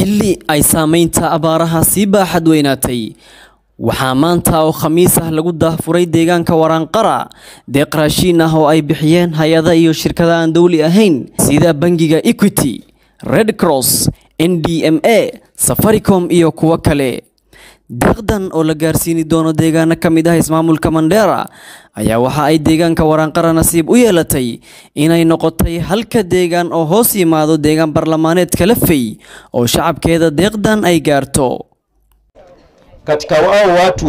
xilli ay saamaynta abaaraha sii baaxad weynaatay waxaa maanta oo khamiis ah lagu daahfuray deegaanka waraanqara deeq raashiin ah oo ay bixiyeen hay-ada iyo shirkada aan dowli ahayn sida bangiga equity red cross n d m a safaricom iyo kuwo kale deeqdan oo la gaarsiini doono deegaano ka mid ah ismaamulka mandheera ayaa waxa ay deegaanka waraanqara nasiib u yeelatay inay noqotay halka deegaan oo hoos yimaado deegaan barlamaaneedka lafey oo shacabkeeda deeqdan ay gaarto katika wao watu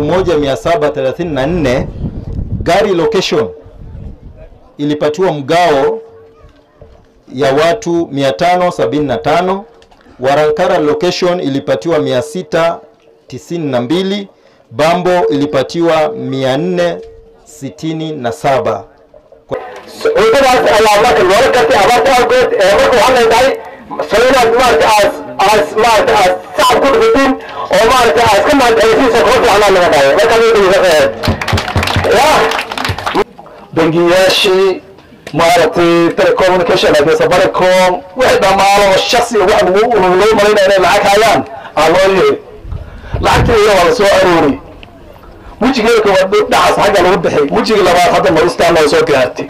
1734 gari location ilipatiwa mgao ya watu 575 Warankara location ilipatiwa 692 Bambo ilipatiwa 467 cuntadaas ayaa marka loola gartay abaarta awgeed ee marka waxaa leedahay saynaad maarata aas aas maarata aas sacab ku dhufatiin oo maarata aas ka mahadcelisiisa koo fiicnaa laga dhayo marka ya bangiyaashii maaragtay telecommunication like safaricom wixii dhammaano oo shaksi wax lagu loo malaynaya inay lacag hayaan aa loo yeeri lacagtii waa la soo aroori wejigeeda koowaad dhacaas xagga lagu bixi wejiga labaad hadda noristaan loo soo gaartay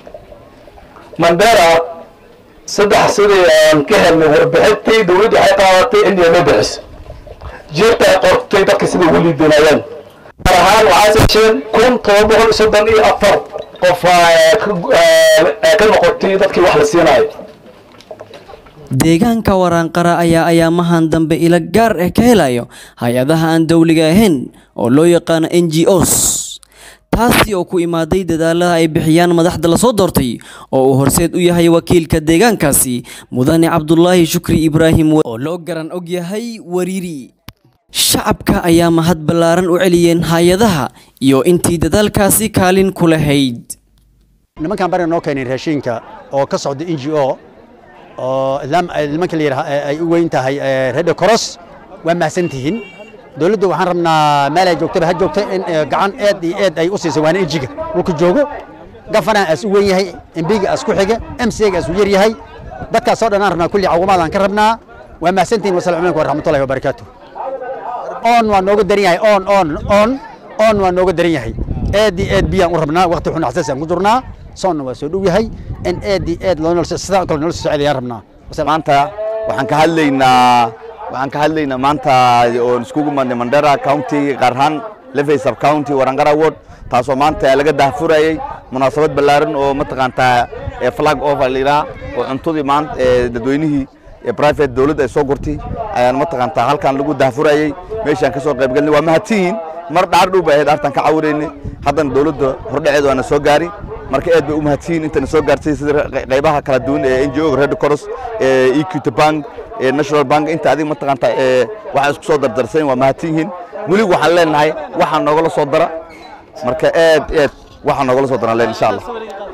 mandera saddex sidii aan ka helnay warbixintii dawladdu waxay qaadatay indiya ma bixiso jirta ay qortay dadka sida ugu liidanayaan gaar ahaan waxaa hesheen kun toban boqol soddon iyo afar qof ka noqotay dadkii wax la siinayo deegaanka waraanqara ayaa ayaamahan dambe ila gaar ah ka helayo hay-adaha aan dowliga ahayn oo loo yaqaano n g os taasi oo ku imaaday dadaalaha ay bixiyaan madaxda lasoo doortay oo uu horseed u yahay wakiilka deegaankaasi mudane cabdulaahi shukri ibraahim oo loo garan og yahay wariiri shacabka ayaa mahad ballaaran u celiyeen hay-adaha iyo intii dadaalkaasi kaalin ku lahayd nimankan bariga noo keenay raashinka oo ka socda n g o oo nimanka la yidhaha ay u weyn tahay rede coros waa mahadsantihiin dowladda waxaan rabnaa meel ay joogtaba ha joogta in gacan eed iyo eed ay u siisay waana injiga dhulka joogo gafana aas u weyn yahay embiga aas ku xiga mcga aas u yar yahay dadkaas oo dhan aan rabnaa kulli cawamaadaan ka rabnaa waa mahadsantihiin wasalaamu calaykum waraxmatullahi wabarakaatu on waa nooga daran yahay on on on on waa nooga daran yahay eed iyo eed biyaan u rabnaa waqti xun xasaasi aan ku jirnaa soonna waa soo dhow yahay in eed iyo eed loo sidaa kale nolol socda ayaan rabnaa maanta waxaan ka hadlaynaa waxaan ka hadlaynaa maanta oon iskugu madnay mandera county gaar ahaan lefey sub county warangara ward taasoo maanta laga daahfurayay munaasabad ballaaran oo mataqaantaa flag over la yidhaha oo cuntadii maanta dadweynihii private dowladda ay soo gurtay ayaan mataqaantaa halkan lagu daahfurayay meeshaan ka soo qaybgalnay waa mahadsiyiin mar dhaar dhow bay ahayd artan ka cawiraynay haddana dowladda hordhaceeda waana soo gaari marka aad bay u mahadsiyiin intana soo gaartay sida qaybaha kala duwan ee n g o red cross equity bank national bank inta adiga mataqaantaa waxaa isku soo dardarsayn waa mahadsan yihiin welig waxaan leenahay waxaa noogala soo dara marka aad aad waxaa noogala soo daran leen insha allah